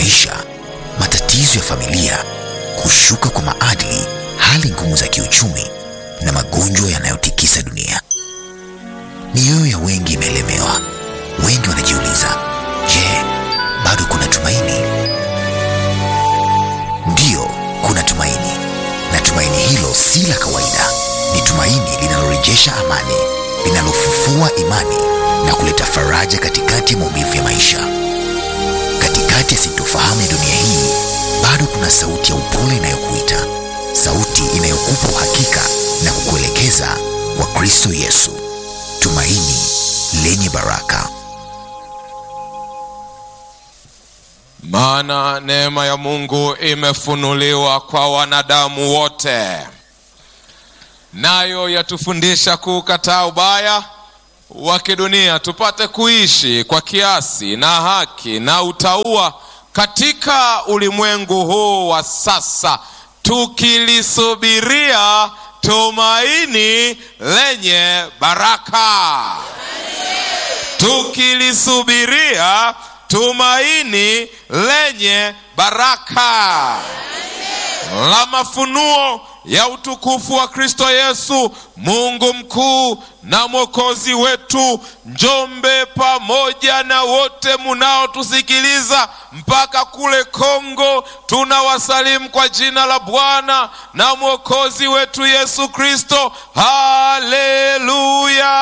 maisha, matatizo ya familia, kushuka kwa maadili, hali ngumu za kiuchumi na magonjwa yanayotikisa dunia. Mioyo ya wengi imelemewa. Wengi wanajiuliza, je, bado kuna tumaini? Ndiyo, kuna tumaini, na tumaini hilo si la kawaida. Ni tumaini linalorejesha amani, linalofufua imani na kuleta faraja katikati ya maumivu ya maisha. Katikati ya sintofahamu ya dunia hii, bado kuna sauti ya upole inayokuita, sauti inayokupa uhakika na kukuelekeza kwa Kristo Yesu, tumaini lenye baraka. Maana neema ya Mungu imefunuliwa kwa wanadamu wote, nayo yatufundisha kuukataa ubaya wa kidunia, tupate kuishi kwa kiasi na haki na utauwa katika ulimwengu huu wa sasa, tukilisubiria tumaini lenye baraka, tukilisubiria tumaini lenye baraka la mafunuo ya utukufu wa Kristo Yesu, Mungu mkuu na mwokozi wetu. Njombe pamoja na wote munaotusikiliza mpaka kule Kongo, tunawasalimu kwa jina la Bwana na mwokozi wetu Yesu Kristo. Haleluya,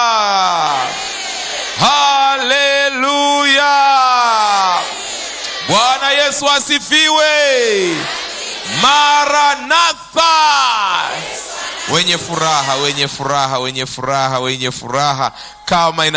haleluya! Bwana Yesu asifiwe. Maranatha, wenye furaha, wenye furaha, wenye furaha, wenye furaha kama ina